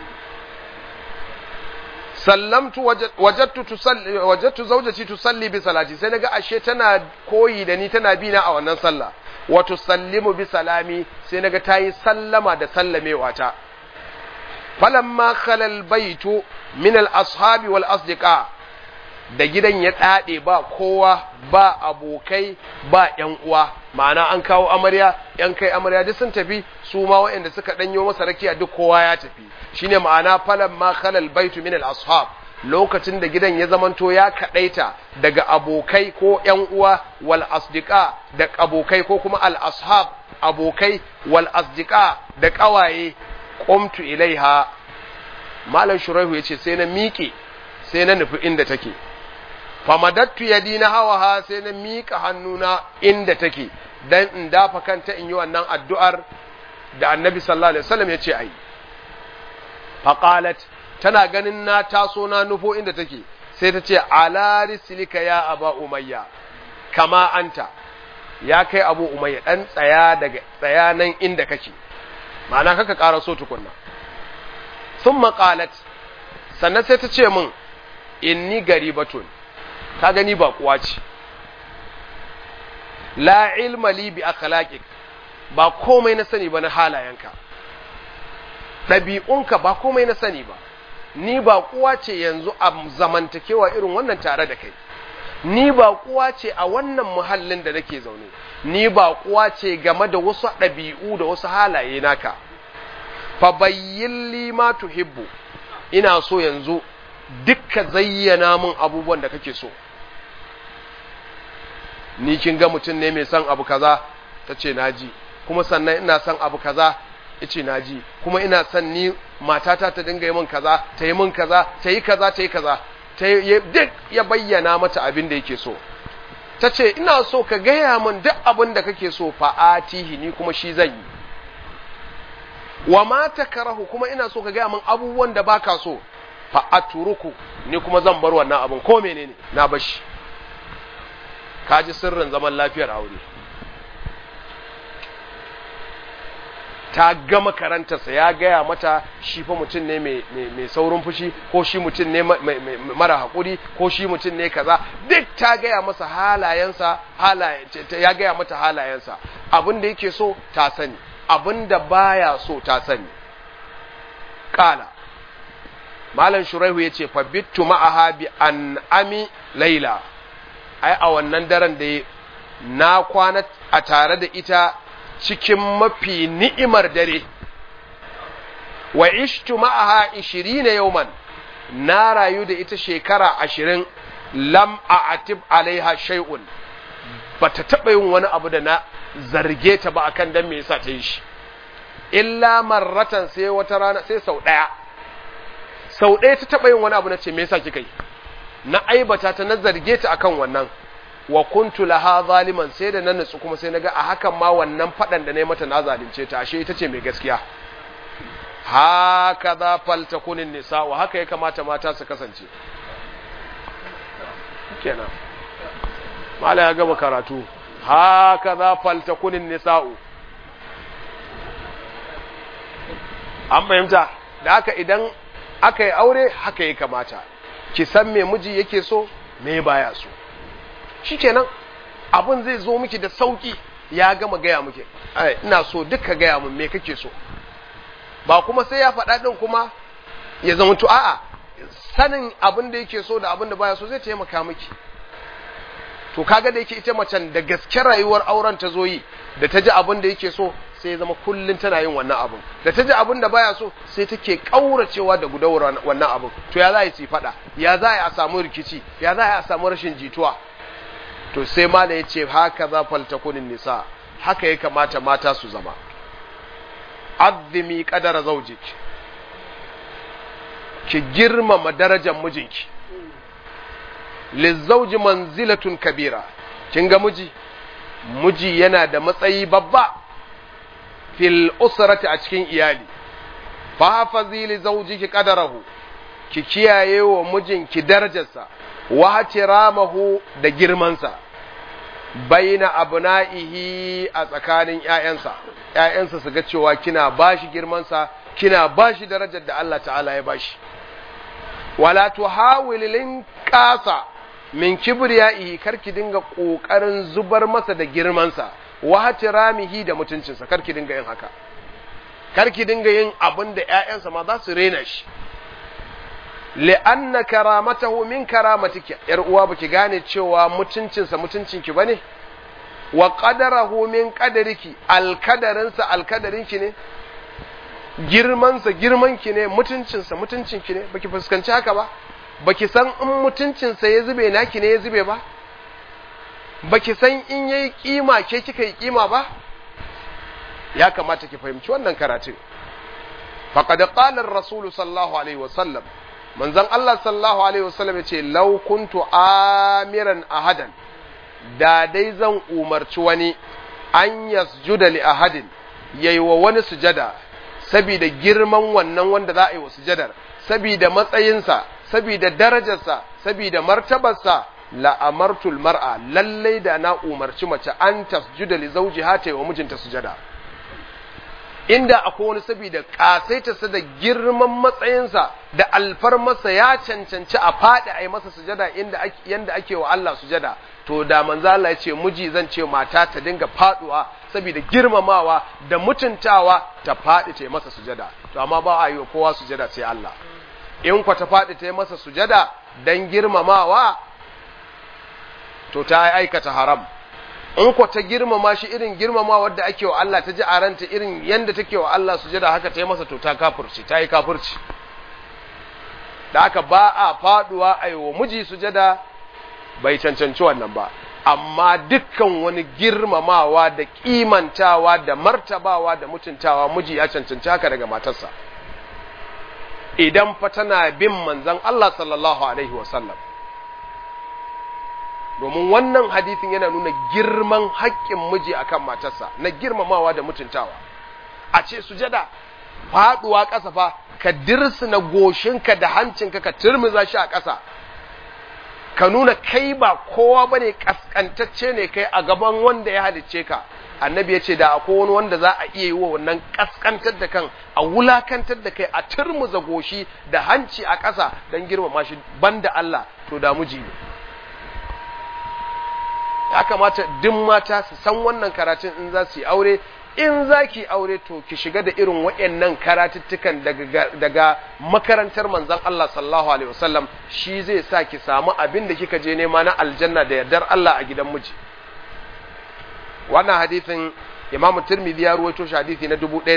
sallamtu wajadtu tusalli wajadtu zawjati tusalli bi salati sai naga ashe tana koyi da ni tana bi na a wannan sallah wa tusallimu bi salami sai naga ta yi sallama da sallamewa ta falamma khalal baitu min al ashabi wal asdiqa da gidan ya dade ba kowa ba abokai ba yan uwa ma'ana an kawo amarya yan kai amarya duk sun tafi su ma waɗanda suka danyo masa rakiya duk kowa ya tafi shine ma'ana falamma khalal baitu min al ashab lokacin da gidan ya zamanto ya kadaita daga abokai ko yan uwa wal asdiqa da abokai ko kuma al ashab abokai wal asdiqa da kawaye qumtu ilaiha malam shuraihu yace sai na miƙe sai na nufi inda take famadattu yadi na hawaha sai na miƙa hannuna inda take dan in dafa kanta in yi wannan addu'ar da annabi sallallahu alaihi wasallam yace ai faqalat tana ganin na taso na nufo inda take sai ta ce ala rislika ya aba umayya kama anta ya kai abu umayya dan tsaya daga tsaya nan inda kake ma'ana kaka ƙara so tukunna sun maƙalat sannan sai ta ce min inni garibatun ka gani ba kuwa ce la ilma li bi akhlaqik ba komai na sani ba na halayenka ɗabi'unka ba komai na sani ba ni ba kuwa ce yanzu a zamantakewa irin wannan tare da kai ni ba kuwa ce a wannan muhallin da nake zaune ni ba kuwa ce game da wasu ɗabi'u da wasu halaye naka fa bayyin li ma tuhibbu ina so yanzu dukka zayyana min abubuwan da kake so ni kin ga mutum ne mai son abu kaza ta ce naji kuma sannan ina son abu kaza ice naji kuma ina son ni matata ta dinga yi min kaza ta yi min kaza ta yi kaza ta yi kaza ta duk ya bayyana mata abin da yake so ta ce ina so ka gaya min duk abin da kake so fa'atihi ni kuma shi zan yi wa ma takarahu kuma ina so ka gaya min abubuwan da baka so fa'aturuku ni kuma zan bar wannan abin ko menene na bashi kaji sirrin zaman lafiyar aure ta gama karantarsa ya gaya mata shi fa mutum ne mai saurin fushi ko shi mutum ne mara haƙuri ko shi mutum ne kaza duk ta gaya masa halayensa ya gaya mata halayensa abin da yake so ta sani abin da baya so ta sani kala malam shuraihu ya ce fa bittu ma'aha bi an ami laila ai a wannan daren da na kwana a tare da ita cikin mafi ni'imar dare wa ishtu ma'aha 20 yawman na rayu da ita shekara 20 lam a'atib alaiha shay'un bata taba yin wani abu da na zarge ta ba akan dan me yasa ta yi shi illa marratan sai wata rana sai sau daya sau daya ta taba yin wani abu na ce me yasa kika yi na aibata ta na zarge ta akan wannan wa kuntu laha zaliman sai da na nutsu kuma sai naga a hakan ma wannan fadan da nayi mata na zalunce ta ashe ita ce mai gaskiya haka za faltakunin nisa wa haka ya kamata mata su kasance kenan mala ya gaba karatu haka za faltakunin nisa'u an fahimta da haka idan aka yi aure haka ya kamata ki san me miji yake so me baya so shikenan abin zai zo miki da sauki ya gama gaya miki ina so duka gaya mun me kake so ba kuma sai ya faɗa ɗin kuma ya zama to a'a sanin abin da yake so da abin da baya so zai taimaka miki to kaga da yake ita macen da gaske rayuwar auren ta zo yi da ta ji abin da yake so sai ya zama kullun tana yin wannan abin da ta ji abin da baya so sai take kauracewa da gudawar wannan abin to ya za yi faɗa ya za a samu rikici ya za a samu rashin jituwa to sai ma da ya ce haka za faltakunin nisa haka ya kamata mata su zama azzimi kadara zaujik ki girmama darajar mijinki lizauji manzilatun kabira kin ga miji miji yana da matsayi babba fil usrati a cikin iyali fa hafazi li zawjiki qadarahu ki kiyaye wa mijinki darajarsa wa hatiramahu da girmansa baina abna'ihi a tsakanin ƴaƴansa ƴaƴansa su ga cewa kina bashi girmansa kina bashi darajar da Allah ta'ala ya bashi wala tuhawilin qasa min kibriyaihi karki dinga kokarin zubar masa da girmansa wa hatiramihi da mutuncinsa karki dinga yin haka karki dinga yin abin da ƴaƴansa ma za su rena shi li'anna karamatahu min karamatiki yar uwa baki gane cewa mutuncinsa mutuncinki bane wa qadarahu min qadariki alkadarinsa alkadarinki ne girmansa girmanki ne mutuncinsa mutuncinki ne baki fuskanci haka ba baki san in mutuncinsa ya zube naki ne ya zube ba baki san in yayi kima ke kika yi kima ba ya kamata ki fahimci wannan karatun faqad qala ar-rasul sallallahu alaihi wasallam manzon Allah sallallahu alaihi wasallam yace law kuntu amiran ahadan da dai zan umarci wani an yasjuda li ahadin yayi wa wani sujada saboda girman wannan wanda za a yi wa sujadar saboda matsayinsa saboda darajarsa saboda martabarsa la amartul mar'a lallai da na umarci mace an tasjuda li zawjiha ta yi wa mijinta sujada inda akwai wani saboda kasaitarsa da girman matsayinsa da alfarmarsa ya cancanci a faɗi a yi masa sujada inda yanda ake wa Allah sujada to da manzo Allah ya ce miji zan ce mata ta dinga faduwa saboda girmamawa da mutuntawa ta faɗi ta yi masa sujada to amma ba a yi wa kowa sujada sai Allah in kwa ta faɗi ta yi masa sujada dan girmamawa to ta aikata haram in ko ta girmama shi irin girmama wadda ake wa Allah ta ji a ranta irin yanda take wa Allah sujada haka ta yi masa to ta kafirci ta yi kafirci da haka ba a faduwa a yi wa miji sujada bai cancanci wannan ba amma dukkan wani girmamawa da kimantawa da martabawa da mutuntawa miji ya cancanci haka daga matarsa idan fa tana bin manzon Allah sallallahu alaihi wasallam domin wannan hadithin yana nuna girman haƙƙin miji akan matarsa na girmamawa da mutuntawa a ce sujada faduwa ƙasa fa ka dirsina goshinka da hancinka ka turmiza shi a ƙasa ka nuna kai ba kowa bane kaskantacce ne kai a gaban wanda ya halicce ka annabi ya ce da akwai wani wanda za a iya yi wa wannan kaskantar da kan a wulakantar da kai a turmuza goshi da hanci a ƙasa don girmama shi banda Allah to da miji ne ya kamata duk mata su san wannan karatun in za su yi aure in za ki aure to ki shiga da irin waɗannan karatuttukan daga, daga makarantar manzon Allah sallallahu alaihi wasallam shi zai sa ki samu abin da kika je nema na aljanna da yardar Allah a gidan miji wannan hadithin Imam Tirmidhi ya ruwaito shi hadisi na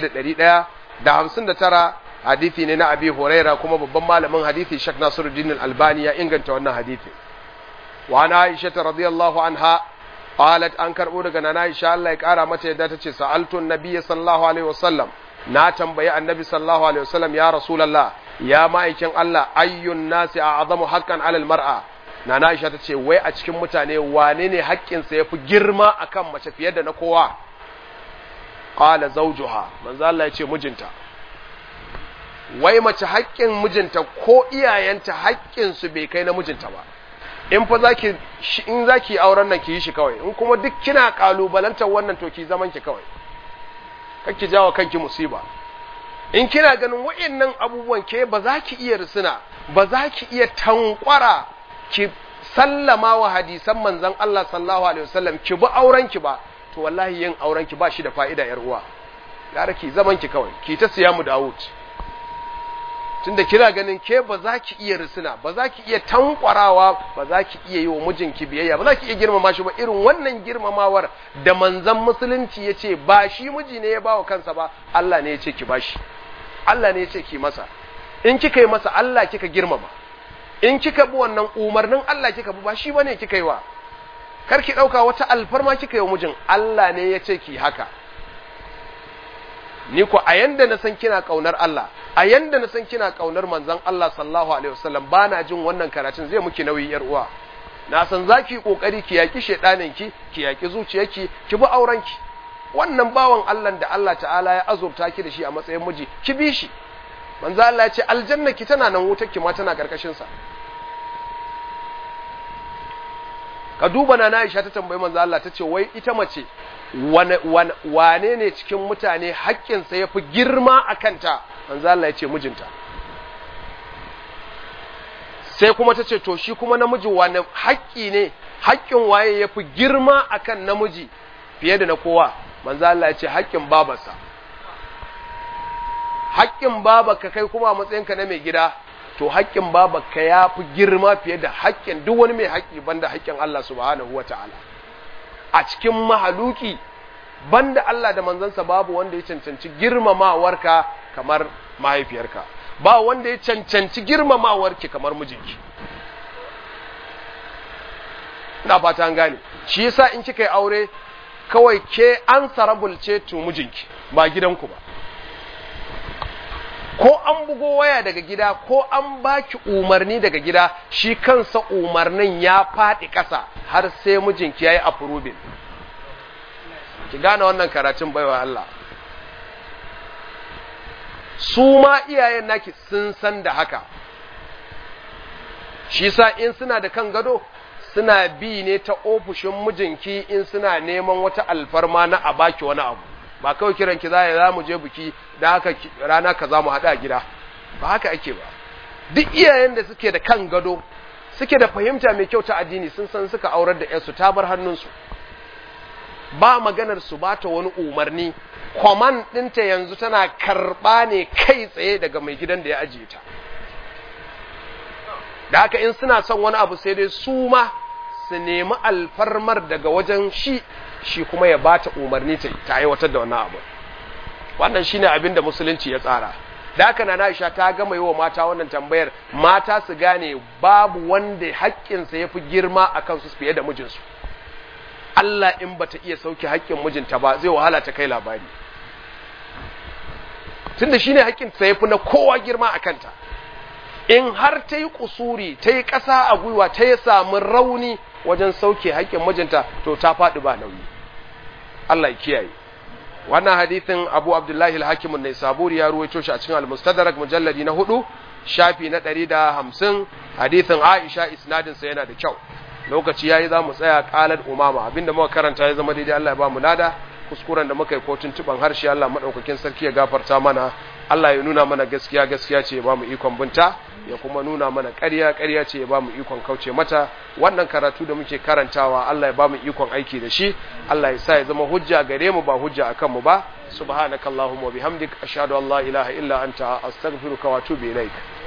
1159 hadisi ne na Abi Huraira kuma babban malamin hadisi Sheikh Nasiruddin Al-Albani ya inganta wannan hadisi وعن عائشة رضي الله عنها قالت أنكر أورغا نانا إن شاء الله يكارا متى يداتك سألت النبي صلى الله عليه وسلم ناتم بيا النبي صلى الله عليه وسلم يا رسول الله يا مايكن الله أي الناس أعظم حقا على المرأة nana Aisha ta ce wai a cikin mutane wane ne haƙƙinsa ya fi girma akan mace fiye da na kowa qala zawjuha manzo Allah ya ce mijinta wai mace haƙƙin mijinta ko iyayenta haƙƙin su bai kai na mijinta ba in fa zaki in zaki auren nan ki yi shi kawai in kuma duk kina kalubalantar wannan to ki zaman ki kawai kake jawo kanki musiba in kina ganin wa'annan abubuwan ke ba za ki iya risina ba za ki iya tankwara ki sallama wa hadisan manzon Allah sallallahu alaihi wasallam ki bi auren ki ba to wallahi yin auren ki ba shi da fa'ida yar uwa gara ki zaman ki kawai ki ta siya mu Dawud tunda kina ganin ke ba za ki iya risina ba za ki iya tankwarawa ba za ki iya yi wa mijinki biyayya ba za ki iya girmama shi ba irin wannan girmamawar da manzon musulunci ya ce ba shi miji ne ya ba wa kansa ba Allah ne ya ce ki ba shi Allah ne ya ce ki masa in kika yi masa Allah kika girmama in kika bi wannan umarnin Allah kika bi ba shi bane kika yi wa kar ki dauka wata alfarma kika yi wa mijin Allah ne ya ce ki haka ni ko a yanda na san kina kaunar Allah a yanda na san kina kaunar manzon Allah sallallahu alaihi wasallam bana jin wannan karatun zai muki nauyi yar uwa na san zaki kokari ki yaki shedanin ki ki yaki zuciyarki ki bi auren ki wannan bawan Allah da Allah ta'ala ya azurta ki da shi a matsayin miji ki bi shi manzo Allah ya ce aljanna ki tana nan wutar ki ma tana karkashin sa ka duba na Aisha ta tambayi manzo Allah ta ce wai ita mace wane ne cikin mutane haƙƙinsa ya fi girma a kanta manzo Allah ya ce mijinta sai kuma ta ce to shi kuma namiji wane haƙƙi ne haƙƙin waye ya fi girma a kan namiji fiye da na kowa manzo Allah ya ce haƙƙin babarsa haƙƙin babarka kai kuma a matsayinka na mai gida to haƙƙin babarka ya fi girma fiye da haƙƙin duk wani mai haƙƙi banda haƙƙin Allah subhanahu wa ta'ala a cikin mahaluki banda Allah da manzansa babu wanda ya cancanci girmamawarka kamar mahaifiyarka ba wanda ya cancanci girmamawarki kamar mijinki ina fata an gane shi yasa in kika yi aure kawai ke an sarabulce to mijinki ba gidanku ba ko an bugo waya daga gida ko an baki umarni daga gida shi kansa umarnin ya faɗi ƙasa har sai mijinki ya yi approving ki gane wannan karatun baiwa Allah su ma iyayen naki sun san da haka shi sa in suna da kan gado suna bi ne ta ofishin mijinki in suna neman wata alfarma na a baki wani abu ba kawai kiran ki za za mu je biki da haka rana kaza mu haɗu a gida ba haka ake ba duk iyayen da suke da kan gado suke da fahimta mai kyau ta addini sun san suka aurar da yarsu ta bar hannunsu ba maganar su bata wani umarni kwaman ɗinta yanzu tana karɓa ne kai tsaye daga mai gidan da ya ajiye ta da haka in suna son wani abu sai dai su ma su nemi alfarmar daga wajen shi shi kuma ya bata umarni ta aiwatar da wannan abu wannan shine abin da musulunci ya tsara da haka na Aisha ta gama yi wa mata wannan tambayar mata su gane babu wanda haƙƙinsa ya fi girma a kansu fiye da mijinsu Allah in bata iya sauke haƙƙin mijinta ba zai wahala ta kai labari tunda shine haƙƙinsa ya fi na kowa girma a kanta in har ta yi kusuri ta yi ƙasa a gwiwa ta yi samu rauni wajen sauke haƙƙin mijinta to ta faɗi ba nauyi Allah ya kiyaye wannan hadithin Abu Abdullahi al-Hakim an-Naisaburi ya ruwaito shi a cikin al-Mustadrak mujalladi na hudu shafi na 150 hadithin Aisha isnadin sa yana da kyau lokaci yayi za mu tsaya qalat umama abinda muka karanta ya zama daidai Allah ya ba mu lada kuskuren da muka yi ko tuntuban harshe Allah madaukakin sarki ya gafarta mana Allah ya nuna mana gaskiya gaskiya ce ya ba mu ikon binta ya kuma nuna mana ƙarya ƙarya ce ya ba mu ikon kauce mata wannan karatu da muke karantawa Allah ya ba mu ikon aiki da shi Allah ya sa ya zama hujja gare mu ba hujja akan mu ba subhanakallahumma wa bihamdik ashhadu an la ilaha illa anta astaghfiruka wa atubu ilaik